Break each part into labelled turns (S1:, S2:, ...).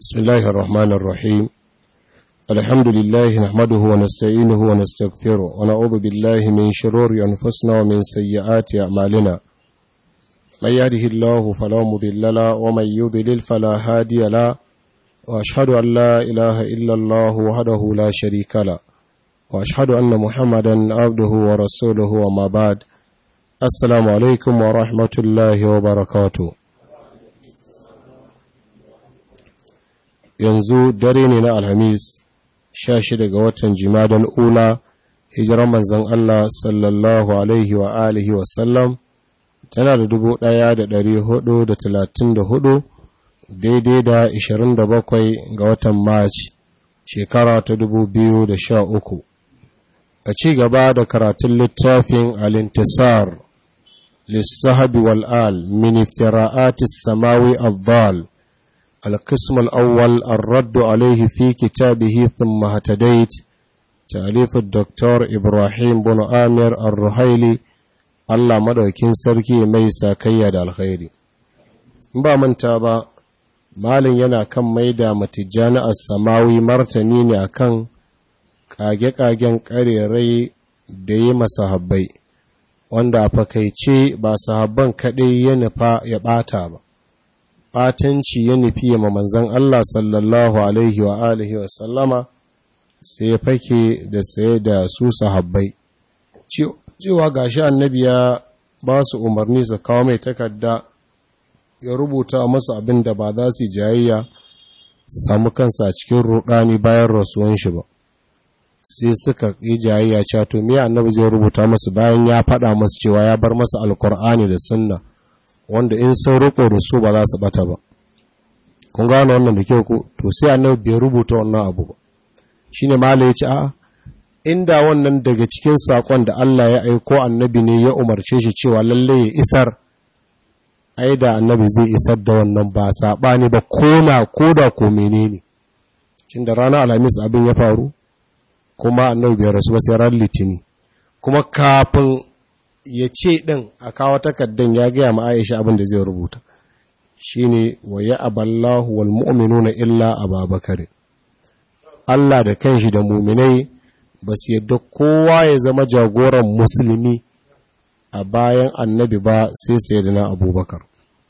S1: بسم الله الرحمن الرحيم الحمد لله نحمده ونستعينه ونستغفره ونعوذ بالله من شرور أنفسنا ومن سيئات أعمالنا من يهده الله فلا مضل له ومن يضلل فلا هادي له وأشهد أن لا إله إلا الله وحده لا شريك له وأشهد أن محمدا عبده ورسوله وما بعد السلام عليكم ورحمة الله وبركاته yanzu dare ne na alhamis sha shida ga watan jimadal ula hijirar manzan Allah sallallahu alaihi wa alihi wasallam tana da dubu ɗaya da ɗari hudu da talatin da hudu daidai da ishirin da bakwai ga watan march shekara ta dubu biyu da sha uku a ci gaba da karatun littafin alintisar lissahabi wal'al min iftira'atis samawi abdal القسم الأول الرد عليه في كتابه ثم هتديت تأليف الدكتور إبراهيم بن آمر الرحيلي الله مدوكين سركي ميسا كياد الخير ba manta ba malin yana kan maida matijjani a samawi martani ne akan kage-kagen karerai da yi masahabbai wanda a fakaice ba sahabban kaɗai ya nufa ya ɓata ba ɓatanci ya nufi ma manzan Allah sallallahu Alaihi wa alihi wa sallama sai ya fake da saye da su sahabbai. Cewa gashi annabi ya ba su umarni su kawo mai takarda ya rubuta masu abin da ba za su jayayya su samu kansa a cikin rudani bayan rasuwan shi ba. Sai suka yi jayayya cewa to me annabi zai rubuta masu bayan ya faɗa masu cewa ya bar masa alkur'ani da sunna. wanda in sun riko da su ba za su bata ba kun gano wannan da kyau ko to sai annabi bai rubuta wannan abu ba shine malai ya ce a inda wannan daga cikin sakon da Allah ya aiko annabi ne ya umarce shi cewa lalle ya isar ai da annabi zai isar da wannan ba sabani ba kona koda ko menene cin da ranar alhamis abin ya faru kuma annabi bai rasu ba sai ran litini kuma kafin ya ce ɗin a kawo takaddan ya gaya ma Aisha abin da zai rubuta shi ne wa ya aballahu wal mu'minu na illa a babakare Allah da kanshi da muminai ba su yadda kowa ya zama jagoran musulmi a bayan annabi ba sai sai da na abubakar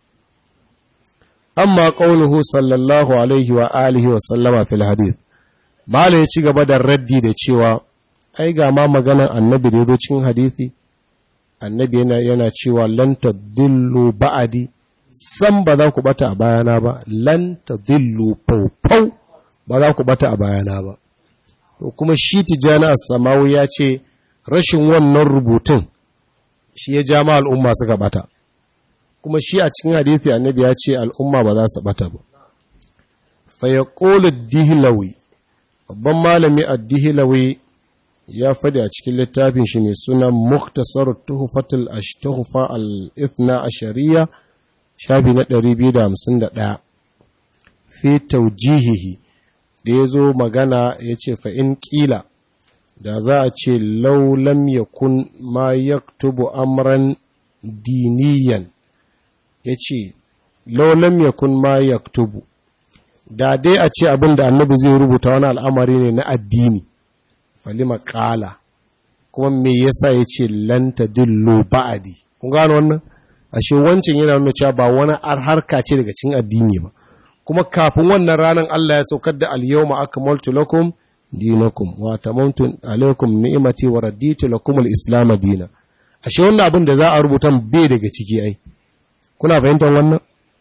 S1: amma ƙaunuhu sallallahu alaihi wa alihi wa sallama fil hadith Mala ya ci gaba da raddi da cewa ai ga ma maganan annabi da ya zo cikin hadithi annabi yana, yana cewa lan tadillu ba'adi san ba za ku bata a bayana ba lan tadillu faufau ba za ku bata a bayana ba to kuma shi tijani as-samawi ya ce rashin wannan rubutun shi ya ja ma al'umma suka bata kuma shi a cikin hadisi annabi ya ce al'umma ba za su bata ba fa yaqulu dihlawi babban malami ad-dihlawi ya faɗi a cikin littafin shi mai suna muktasar tuhufatul ashtuhufa al-ithna ashariya shafi na 251 fi taujihihi da ya zo magana ya ce fa'in ƙila da za a ce laulam ya kun ma ya tubu amran diniyan ya ce laulam ya kun ma ya tubu da dai a ce abin da annabi zai rubuta wani al'amari ne na addini falima kala kuma me yasa ya ce lanta dillo ba'adi kun gano wannan ashe wancan yana nuna cewa ba wani harka ce daga cikin addini ba kuma kafin wannan ranar Allah ya saukar da al-yawma akmaltu lakum dinakum wa tamamtu alaykum ni'mati wa raditu lakum al-islam dina ashe wannan abin da za a rubuta bai daga ciki ai kuna fahimtar wannan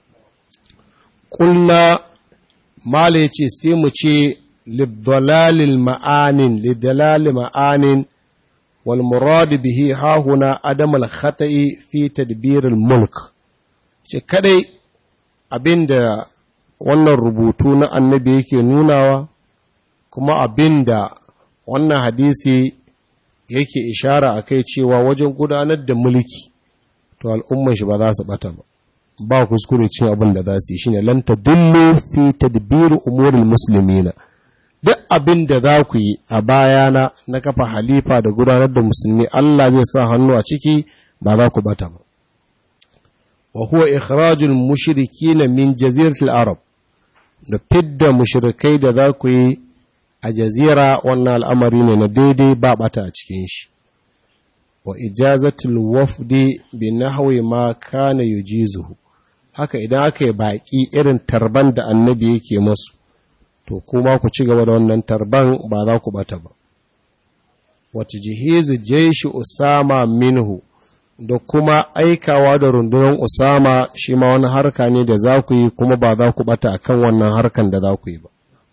S1: kulna mala yace sai mu ce للضلال المعان لدلال معان والمراد به ها هنا عدم الخطأ في تدبير الملك ce kadai abinda wannan rubutu na annabi yake nunawa kuma abinda wannan hadisi yake ishara a kai cewa wajen gudanar da mulki to al'umman shi ba za su bata ba ba kuskure cin abin da za su yi shine lan tadullu fi tadbir umuril muslimina duk abin da za ku yi a bayana na kafa halifa da gudanar da musulmi Allah zai sa hannu a ciki ba za ku bata ba wa huwa ikhrajul mushrikin min jaziratil arab da fidda mushrikai da za ku yi a jazira wannan al'amari ne na daidai ba bata a cikin shi wa ijazatul wafdi bi nahwi ma kana yujizuhu haka idan aka yi baki irin tarban da annabi yake masu to kuma ku ci gaba da wannan tarban ba za ku bata ba wata jihizu jaishi usama minhu da kuma aikawa da rundunar usama shi ma wani harka ne da za ku yi kuma ba za ku bata akan wannan harkan da za ku yi ba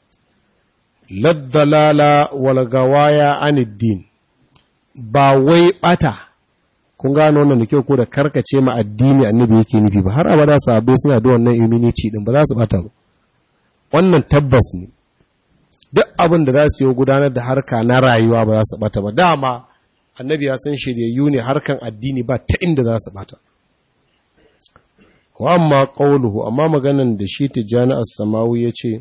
S1: laddalala walgawaya aniddin ba wai bata kun gano wannan da kyau ko da karkace ma addini annabi yake nufi ba har abada sahabbai suna da wannan immunity din ba za su bata ba wannan tabbas ne duk abin da za su yi gudanar da harka na rayuwa ba za su bata ba dama annabi ya san shiryayyu ne harkan addini ba ta inda za su bata wa amma qawluhu amma maganan da shi tijani as-samawi yace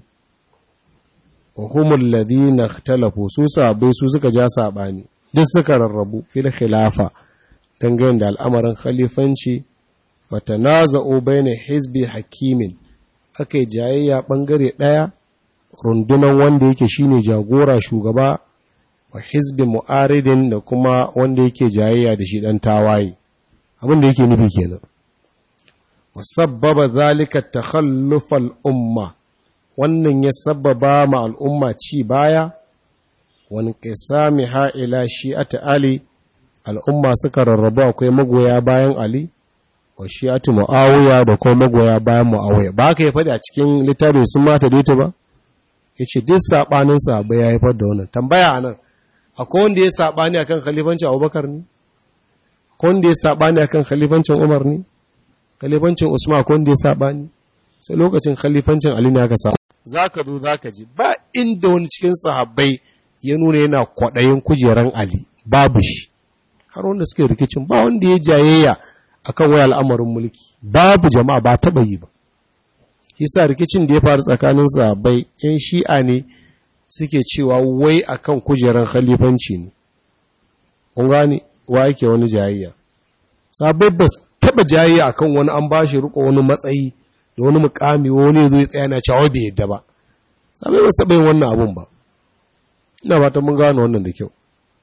S1: wa humul ladina ikhtalafu su sabai su suka ja sabani duk suka rarrabu fil khilafa dangane da al'amarin khalifanci fatanaza'u baina hizbi hakimin akai jayayya bangare daya rundunan wanda yake shine jagora shugaba wa hizbi mu'aridin da kuma wanda yake jayayya da shi dan tawaye abin da yake nufi kenan wa sabbaba zalika takhalluf al-umma wannan ya sabbaba ma al'umma ci baya wani qisami ha ila shi'ati ali al'umma suka rarrabu akwai magoya bayan ali wa shi'ati muawiya da kuma magoya bayan muawiya ba ka yi faɗi a cikin littafin sun mata daita ba yace duk sabanin sahabbai ya haifar da wannan tambaya anan akwai wanda ya saɓani akan khalifancin abubakar ne akwai wanda ya saɓani akan khalifancin umar ne khalifancin usman akwai wanda ya saɓani sai lokacin khalifancin ali ne aka samu za ka zo za ka ji ba inda wani cikin sahabbai ya nuna yana kwaɗayin kujeran ali babu shi har wanda suke rikicin ba wanda ya jayayya akan waya al'amarin mulki babu jama'a ba taɓa yi ba yasa rikicin da ya faru tsakanin sahabbai yan shi'a ne suke cewa wai akan kujeran khalifanci ne kun gane wa yake wani jayayya sabai ba taba jayayya akan wani an bashi riko wani matsayi da wani mukami wani zai tsaya na cewa bai yadda ba sabai ba saba yin wannan abun ba ina fata mun gane wannan da kyau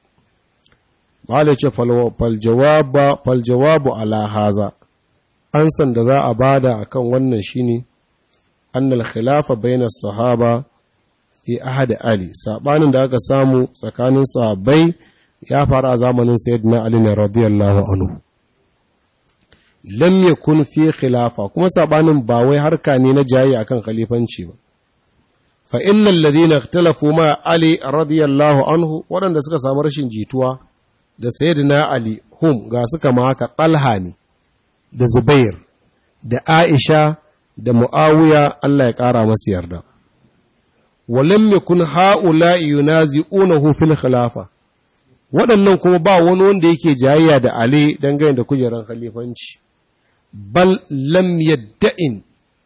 S1: malai ce fal jawaba fal jawabu ala haza ansan da za a bada akan wannan shine annal khilafa bayna sahaba fi ahad Ali sabanin da aka samu tsakanin sahabbai ya faru a zamanin sayyidina Ali ne radiyallahu anhu lam yakun fi khilafa kuma sabanin ba wai harka ne na jayi akan khalifanci ba fa innal ladina ikhtalafu ma Ali radiyallahu anhu waɗanda suka samu rashin jituwa da sayyidina Ali hum ga suka ma haka Talha ne da Zubair da Aisha da Muawiya Allah ya ƙara masu yarda walam yakun haula yunazi'unahu fil khilafa waɗannan kuma ba wani wanda yake jayayya da Ali dangane da kujeran khalifanci bal lam yadda'in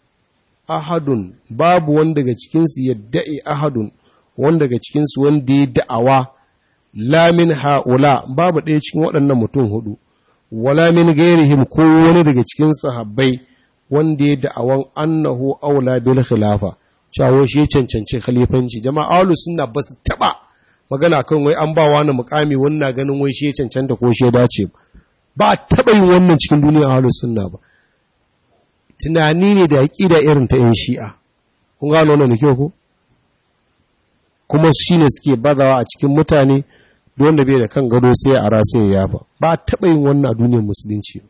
S1: ahadun babu wanda daga cikin su yadda'i ahadun wanda daga cikin su wanda ya da'awa la min haula babu ɗaya cikin waɗannan mutum hudu wala min gairihim ko wani daga cikin sahabbai wanda ya da'awan annahu aula bil khilafa cewa shi cancanci khalifanci jama'a ahlu sunna ba su taba magana kan wai an ba wani mukami wannan ganin wai shi cancanta ko shi dace ba taba yin wannan cikin duniya ahlu sunna ba tunani ne da aqida irin ta yan shi'a kun gano wannan kyau ko kuma shine suke bazawa a cikin mutane duk wanda bai da kan gado sai a rasa ya yafa ba taba yin wannan a duniyar musulunci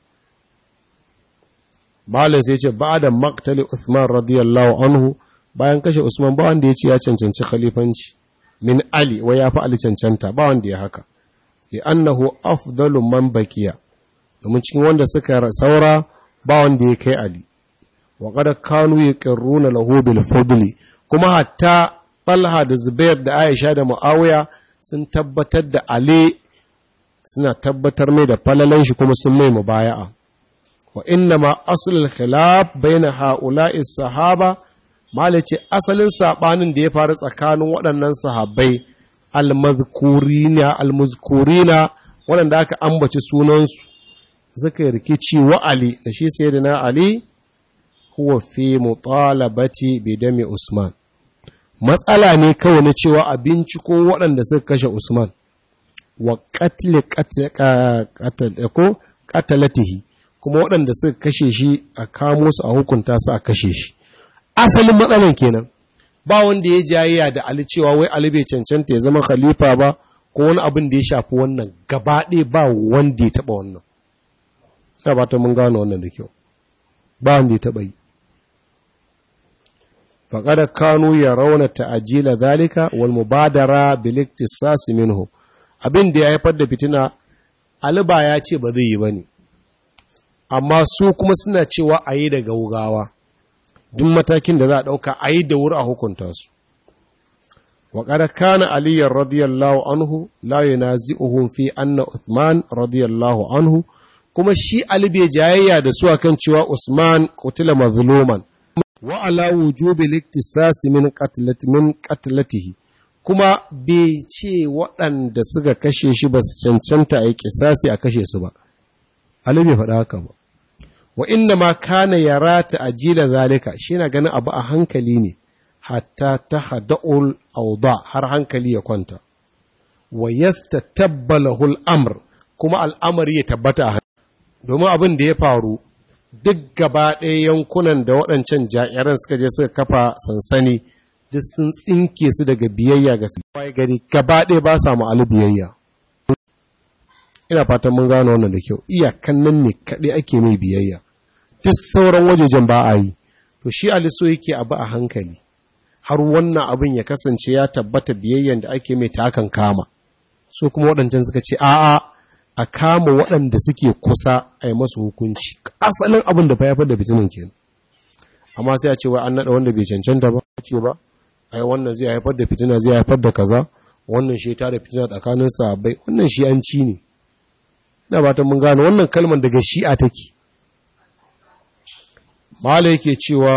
S1: Malam sai ce ba da maktali Uthman radiyallahu anhu bayan kashe Usman ba wanda ya ce ya cancanci khalifanci min Ali wai ya fi Ali cancanta ba wanda ya haka li annahu afdalu man bakiya domin cikin wanda suka saura ba wanda ya kai Ali wa qad kanu yaqirruna lahu bil fadli kuma hatta Talha da Zubair da Aisha da Muawiya sun tabbatar da Ali suna tabbatar mai da falalan shi kuma sun mai mubaya'a wa inna ma aslul khilaf baina ha'ula'i sahaba Mala ce asalin saɓanin da ya faru tsakanin waɗannan sahabbai almazkurina almazkurina waɗanda aka ambaci sunansu suka yi rikici wa Ali da shi sai da na Ali huwa fi mutalabati bi dami Usman matsala ne kawai na cewa abinci ko waɗanda suka kashe Usman wa qatl ko qatalatihi kuma waɗanda suka kashe shi a kamo su a hukunta su a kashe shi asalin matsalan kenan ba wanda ya jayayya da Ali cewa wai Ali bai cancanta ya zama khalifa ba ko wani abin da ya shafi wannan gaba ɗaya ba wanda ya taɓa wannan ina ba ta mun gano wannan da kyau ba wanda ya taɓa yi faƙada kanu ya rauna ta'ajila zalika wal mubadara bil iktisas minhu abin da ya haifar da fitina Ali ba ya ce ba zai yi bane amma su kuma suna cewa a yi da gaugawa duk matakin da za a ɗauka a yi da wuri a hukunta su وقد كان علي رضي الله عنه لا ينازعهم في أن عثمان رضي الله عنه kuma shi Ali bai jayayya da su akan cewa Usman kutila mazluman wa ala wujubi liktisas min qatlat min qatlatihi kuma bai ce waɗanda suka kashe shi ba su cancanta a yi kisasi a kashe su ba Ali bai faɗa haka ba wa inna ma kana yara ta ajila zalika shi na ganin abu a hankali ne hatta ta hada'ul auda har hankali ya kwanta wa yastatabbalahu al-amr kuma al'amari ya tabbata a domin abin da ya faru duk gaba ɗaya yankunan da waɗancan ja'iran suka je suka kafa sansani duk sun tsinke su daga biyayya ga su wai gari gaba ɗaya ba sa ma'alu biyayya ina fatan mun gano wannan da kyau iyakan nan ne kaɗai ake mai biyayya duk sauran wajejen ba a yi to shi aliso yake abu a hankali har wannan abin ya kasance ya tabbata biyayyan da ake mai takan kama su kuma waɗancan suka ce a'a a kama waɗanda suke kusa a yi masu hukunci asalin abin da fa da fitinin kenan amma sai a ce wai an naɗa wanda bai cancanta ba ce ba ai wannan zai haifar da fitina zai haifar da kaza wannan shi ta da fitina tsakanin sahabbai wannan shi an ci ne ina ba ta mun gane wannan kalmar daga shi'a take mala yake cewa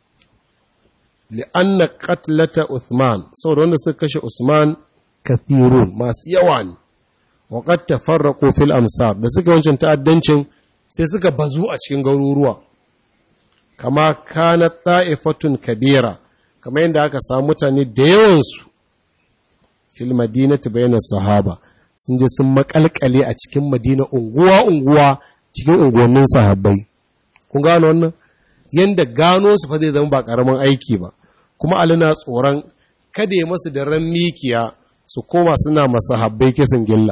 S1: li'anna qatlata Uthman saboda wanda suka kashe Usman kathirun masu yawa ne wa qad tafarraqu fil amsar da suka wancan ta'addancin sai suka bazu a cikin garuruwa kama kana ta'ifatun kabira kamar yadda aka samu mutane da yawan su fil madinati bayna sahaba sun je sun makalkale a cikin madina unguwa unguwa cikin unguwannin sahabbai kun gano wannan yanda gano su fa zai zama ba karamin aiki ba kuma Ali na tsoron kada ya masu da ran mikiya su koma suna masa habbai kisan gilla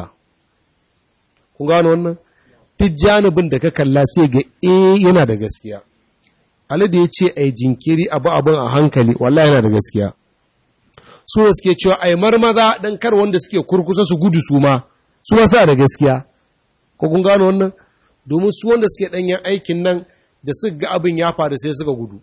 S1: kun gano wannan duk janibin da ka kalla sai ga eh yana da gaskiya Ali da ya ce ai jinkiri abu abin a hankali wallahi yana da gaskiya su suke cewa ai marmaza dan kar wanda suke kurkusa su gudu su ma su ma sa da gaskiya ko kun gano wannan domin su wanda suke danyen aikin nan da suka ga abin ya faru sai suka gudu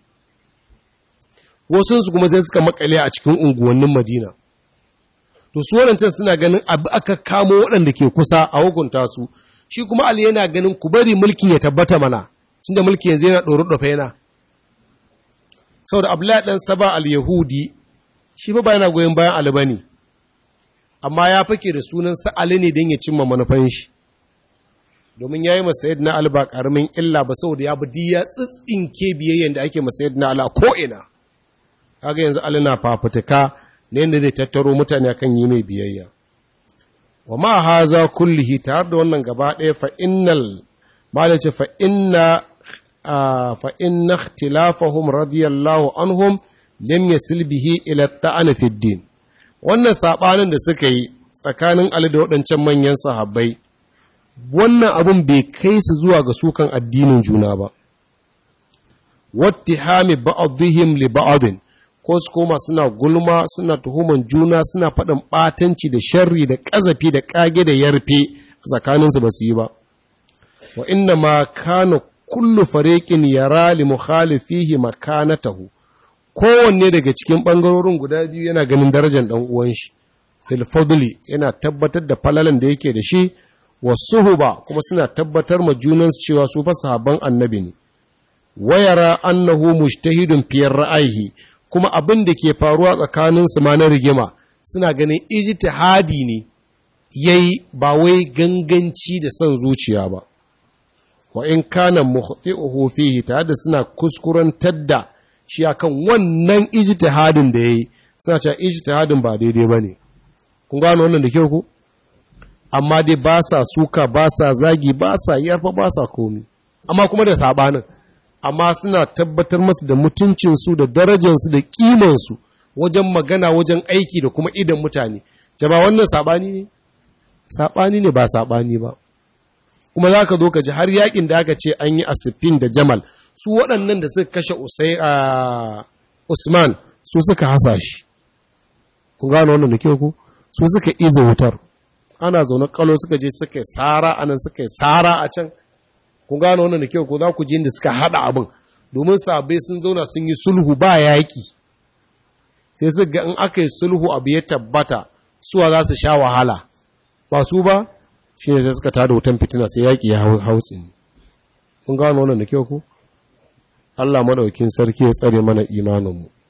S1: wasu su kuma sai suka makale a cikin unguwannin madina to su waɗancan suna ganin abu aka kamo waɗanda ke kusa a hukunta su shi kuma ali yana ganin ku bari mulkin ya tabbata mana tunda mulki yanzu yana ɗoro ɗafa yana saboda abdullahi ɗan saba al-yahudi shi ba yana goyon bayan ali bane amma ya fake da sunan sa ali ne don ya cimma manufan shi domin ya yi masayid na ali ba ƙaramin illa ba saboda ya bi ya tsitsinke biyayyen da ake masayid na ali a ko'ina kaga yanzu ali na fafutuka ne yadda zai tattaro mutane akan yi mai biyayya wa ma haza kullihi tare da wannan gaba ɗaya fa innal malace fa inna fa inna ikhtilafahum radiyallahu anhum lam yasil bihi ila ta'an fi din wannan sabanin da suka yi tsakanin ali da waɗancan manyan sahabbai wannan abun bai kai su zuwa ga sukan addinin juna ba wattihami ba'dihim li ba'din ko su koma suna gulma suna tuhuman juna suna faɗin ɓatanci da sharri da ƙazafi da ƙage da yarfe a tsakaninsu ba su yi ba wa inna ma kana kullu fariqin yara li mukhalifihi makanatahu kowanne daga cikin ɓangarorin guda biyu yana ganin darajar ɗan uwan shi fil fadli yana tabbatar da falalan da yake da shi wasuhuba kuma suna tabbatar ma junansu cewa su fa sahabban annabi ne wayara annahu mujtahidun fi ra'ayihi kuma abin da ke faruwa tsakaninsu ma na rigima suna ganin ijtihadi ne yayi ba wai ganganci da son zuciya ba wa in kana mukhti'uhu fihi tare da suna kuskurantar da shi akan wannan ijtihadin da yayi suna cewa ijtihadin ba daidai bane kun gano wannan da kyau ku amma dai ba sa suka ba sa zagi ba sa yarfa ba sa komi amma kuma da sabanin amma suna tabbatar masu da mutuncinsu da darajansu da kimansu wajen magana wajen aiki da kuma idan mutane jama wannan saɓani ne saɓani ne ba saɓani ba kuma za ka zo ka ji har yakin da aka ce an yi asifin da jamal su waɗannan da suka kashe usai a usman su suka hasa shi kun gano wannan da kyau ku su suka iza wutar ana zaune kalo suka je suka yi sara anan suka yi sara a can kun gano wannan da kyau ko za ku ji inda suka haɗa abin domin sabai sun zauna sun yi sulhu ba yaƙi sai su ga in aka yi sulhu abu ya tabbata suwa za su sha wahala ba su ba shi ne sai suka tada wutan fitina sai yaƙi ya hautsi kun gano wannan da kyau ku Allah maɗaukin sarki ya tsare mana imaninmu